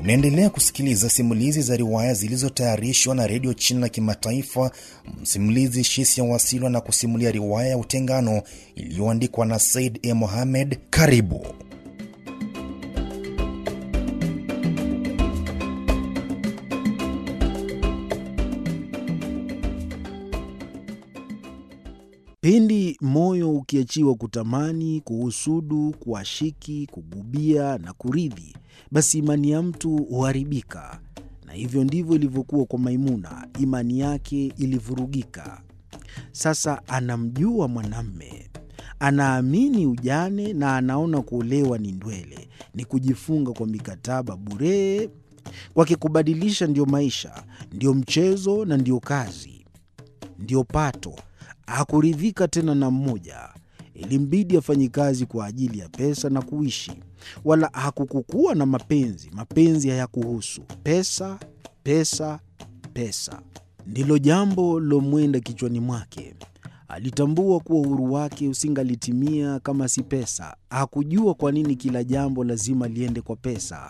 Unaendelea kusikiliza simulizi za riwaya zilizotayarishwa na redio China Kimataifa. Msimulizi Shisia Wasilwa na kusimulia riwaya ya Utengano iliyoandikwa na Said E. Mohamed. Karibu. Pindi moyo ukiachiwa kutamani, kuhusudu, kuashiki, kugubia na kuridhi, basi imani ya mtu huharibika. Na hivyo ndivyo ilivyokuwa kwa Maimuna. Imani yake ilivurugika. Sasa anamjua mwanamme, anaamini ujane na anaona kuolewa ni ndwele, ni kujifunga kwa mikataba bure. Kwake kubadilisha ndio maisha, ndio mchezo na ndio kazi, ndio pato. Hakuridhika tena na mmoja, ilimbidi afanye kazi kwa ajili ya pesa na kuishi. Wala hakukukuwa na mapenzi, mapenzi hayakuhusu. Pesa, pesa, pesa ndilo jambo lilomwenda kichwani mwake. Alitambua kuwa uhuru wake usingalitimia kama si pesa. Hakujua kwa nini kila jambo lazima liende kwa pesa.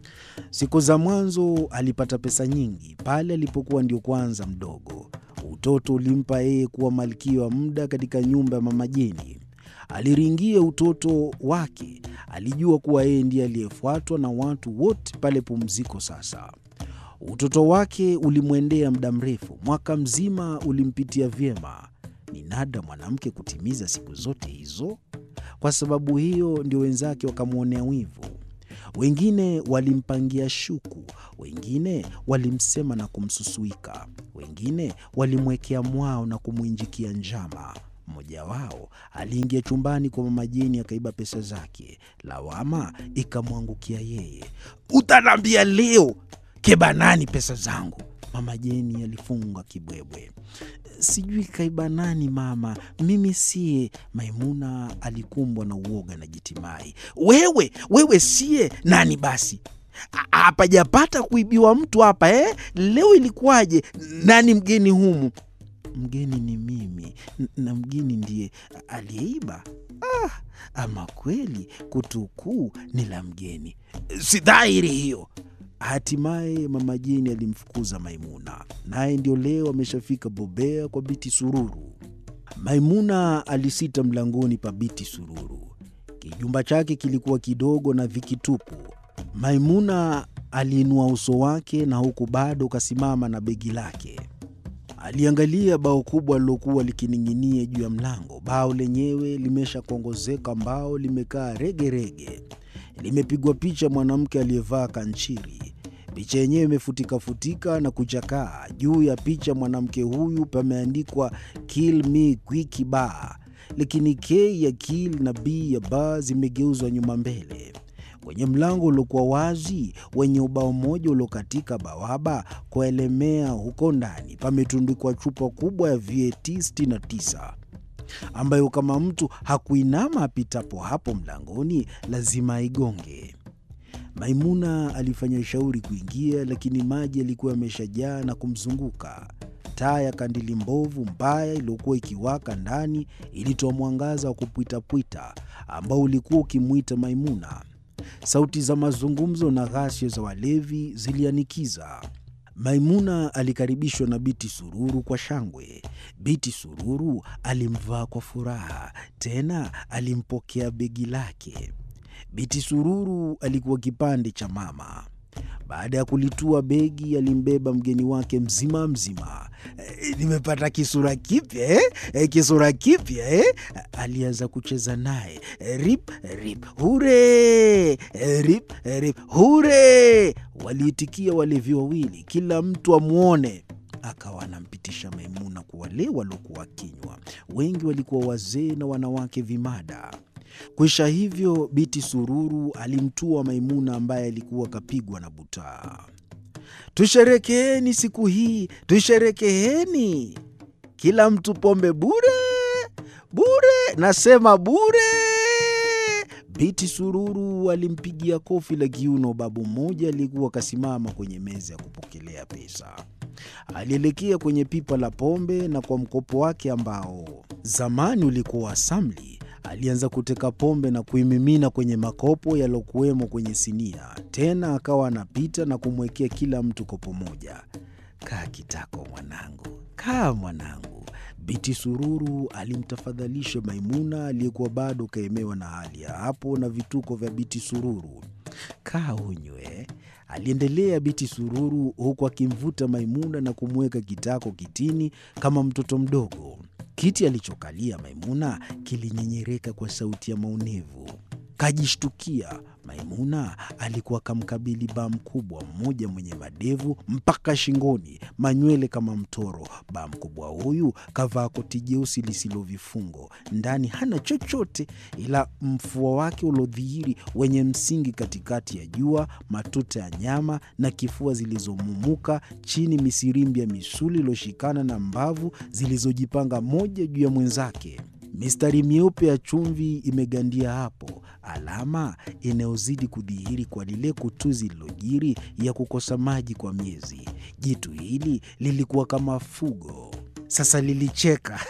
Siku za mwanzo alipata pesa nyingi pale alipokuwa ndio kwanza mdogo. Utoto ulimpa yeye kuwa malkia wa muda katika nyumba ya mama Jeni. Aliringia utoto wake, alijua kuwa yeye ndiye aliyefuatwa na watu wote pale pumziko. Sasa utoto wake ulimwendea muda mrefu, mwaka mzima ulimpitia vyema. Ni nada mwanamke kutimiza siku zote hizo. Kwa sababu hiyo ndio wenzake wakamwonea wivu. Wengine walimpangia shuku, wengine walimsema na kumsusuika, wengine walimwekea mwao na kumwinjikia njama. Mmoja wao aliingia chumbani kwa mama Jeni akaiba pesa zake. Lawama ikamwangukia yeye. Utanambia leo keba nani pesa zangu? Mama Jeni alifunga kibwebwe. Sijui kaiba nani mama, mimi siye. Maimuna alikumbwa na uoga na jitimai. Wewe wewe siye nani? Basi hapajapata kuibiwa mtu hapa eh? Leo ilikuwaje? Nani mgeni humu? Mgeni ni mimi na mgeni ndiye aliyeiba. Ah, ama kweli kutukuu ni la mgeni, si dhahiri hiyo? Hatimaye mama Jeni alimfukuza Maimuna, naye ndio leo ameshafika bobea kwa Biti Sururu. Maimuna alisita mlangoni pa Biti Sururu. Kijumba chake kilikuwa kidogo na vikitupu. Maimuna aliinua uso wake na huku bado kasimama na begi lake. Aliangalia bao kubwa lilokuwa likining'inia juu ya mlango. Bao lenyewe limeshakongozeka, mbao limekaa regerege limepigwa picha mwanamke aliyevaa kanchiri. Picha yenyewe imefutika-futika na kuchakaa. Juu ya picha mwanamke huyu pameandikwa kill me quick bar, lakini K ya kill na B ya bar zimegeuzwa nyuma mbele. Kwenye mlango uliokuwa wazi wenye ubao mmoja uliokatika bawaba kuelemea, huko ndani pametundikwa chupa kubwa ya VAT 69 ambayo kama mtu hakuinama apitapo hapo mlangoni lazima aigonge. Maimuna alifanya shauri kuingia, lakini maji yalikuwa yameshajaa na kumzunguka. Taa ya kandili mbovu mbaya iliyokuwa ikiwaka ndani ilitoa mwangaza wa kupwitapwita ambao ulikuwa ukimwita Maimuna. Sauti za mazungumzo na ghasia za walevi zilianikiza. Maimuna alikaribishwa na Biti Sururu kwa shangwe. Biti Sururu alimvaa kwa furaha, tena alimpokea begi lake. Biti Sururu alikuwa kipande cha mama. Baada ya kulitua begi, alimbeba mgeni wake mzima mzima. E, nimepata kisura kipya eh? E, kisura kipya eh? Alianza kucheza naye e, rip rip hure e, rip rip hure. Waliitikia walevi wawili, kila mtu amwone. Akawa anampitisha Maimuna kwa wale waliokuwa kinywa. Wengi walikuwa wazee na wanawake vimada. Kwisha hivyo, Biti Sururu alimtua Maimuna ambaye alikuwa kapigwa na butaa. Tusherekeeni siku hii, tusherekeeni, kila mtu pombe bure bure, nasema bure. Biti Sururu alimpigia kofi la kiuno babu mmoja aliyekuwa akasimama kwenye meza ya kupokelea pesa. Alielekea kwenye pipa la pombe na kwa mkopo wake ambao zamani ulikuwa wa samli alianza kuteka pombe na kuimimina kwenye makopo yaliyokuwemo kwenye sinia. Tena akawa anapita na kumwekea kila mtu kopo moja. Kaa kitako mwanangu, kaa mwanangu. Biti Sururu alimtafadhalisha Maimuna aliyekuwa bado kaemewa na hali ya hapo na vituko vya Biti Sururu. Kaa unywe, aliendelea Biti Sururu huku akimvuta Maimuna na kumweka kitako kitini kama mtoto mdogo. Kiti alichokalia Maimuna kilinyenyereka kwa sauti ya maumivu. Kajishtukia. Maimuna alikuwa kamkabili baa mkubwa mmoja mwenye madevu mpaka shingoni, manywele kama mtoro. Baa mkubwa huyu kavaa koti jeusi lisilo vifungo, ndani hana chochote ila mfua wake uliodhihiri wenye msingi katikati ya jua, matuta ya nyama na kifua zilizomumuka chini, misirimbi ya misuli iliyoshikana na mbavu zilizojipanga moja juu ya mwenzake. Mistari myeupe ya chumvi imegandia hapo, alama inayozidi kudhihiri kwa lile kutuzi lilojiri ya kukosa maji kwa miezi. Jitu hili lilikuwa kama fugo, sasa lilicheka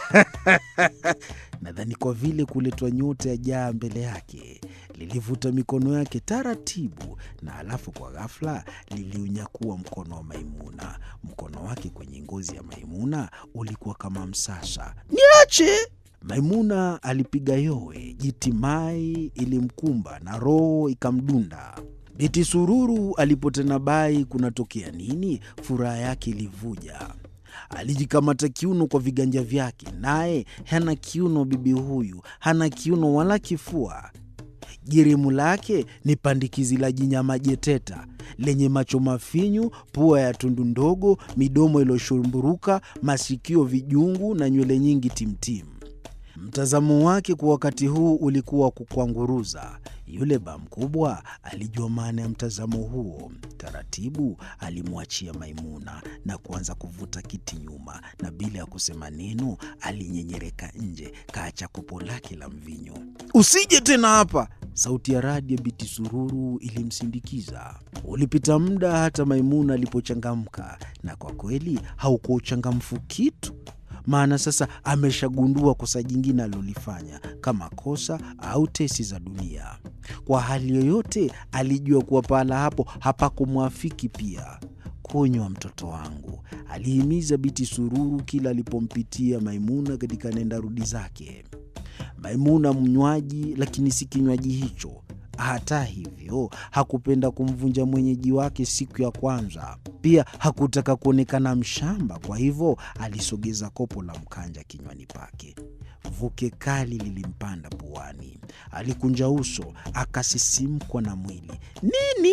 nadhani kwa vile kuletwa nyota ya jaa mbele yake. Lilivuta mikono yake taratibu, na alafu kwa ghafla liliunyakua mkono wa Maimuna. Mkono wake kwenye ngozi ya Maimuna ulikuwa kama msasa. Niache! Maimuna alipiga yowe, jitimai ilimkumba na roho ikamdunda. Biti Sururu alipotena bai kunatokea nini, furaha yake ilivuja. Alijikamata kiuno kwa viganja vyake, naye hana kiuno. Bibi huyu hana kiuno wala kifua. Jirimu lake ni pandikizi la jinyama jeteta lenye macho mafinyu, pua ya tundu ndogo, midomo iliyoshumburuka, masikio vijungu na nywele nyingi timtimu. Mtazamo wake kwa wakati huu ulikuwa wa kukwanguruza. Yule baa mkubwa alijua maana ya mtazamo huo. Taratibu alimwachia Maimuna na kuanza kuvuta kiti nyuma, na bila ya kusema neno alinyenyereka nje, kaacha kopo lake la mvinyo. Usije tena hapa! Sauti ya radi ya Biti Sururu ilimsindikiza. Ulipita muda hata Maimuna alipochangamka, na kwa kweli haukuwa uchangamfu kitu maana sasa ameshagundua kosa jingine alilolifanya kama kosa au tesi za dunia. Kwa hali yoyote, alijua kuwa pahala hapo hapakumwafiki. Pia kunywa, mtoto wangu, alihimiza Biti Sururu kila alipompitia Maimuna katika nenda rudi zake. Maimuna mnywaji, lakini si kinywaji hicho. Hata hivyo hakupenda kumvunja mwenyeji wake siku ya kwanza. Pia hakutaka kuonekana mshamba, kwa hivyo alisogeza kopo la mkanja kinywani pake. Vuke kali lilimpanda puani, alikunja uso, akasisimkwa na mwili. Nini?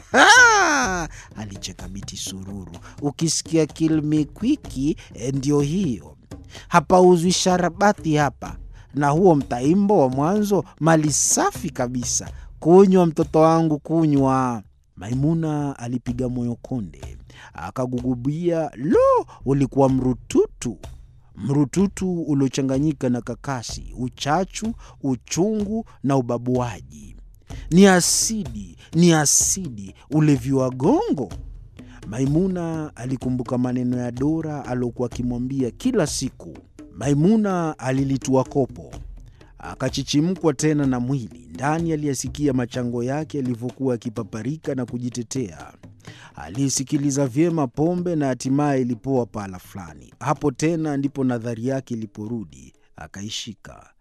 alicheka Biti Sururu. Ukisikia kilmikwiki, ndio hiyo. Hapauzwi sharabati hapa, na huo mtaimbo wa mwanzo mali safi kabisa. Kunywa mtoto wangu, kunywa. Maimuna alipiga moyo konde, akagugubia. Lo, ulikuwa mrututu, mrututu uliochanganyika na kakasi, uchachu, uchungu na ubabuaji. Ni asidi, ni asidi, ulevi wa gongo. Maimuna alikumbuka maneno ya Dora aliokuwa akimwambia kila siku. Maimuna alilitua kopo akachichimkwa tena na mwili ndani. Aliyasikia machango yake yalivyokuwa yakipaparika na kujitetea. Aliisikiliza vyema pombe na hatimaye ilipoa pahala fulani. Hapo tena ndipo nadhari yake iliporudi, akaishika.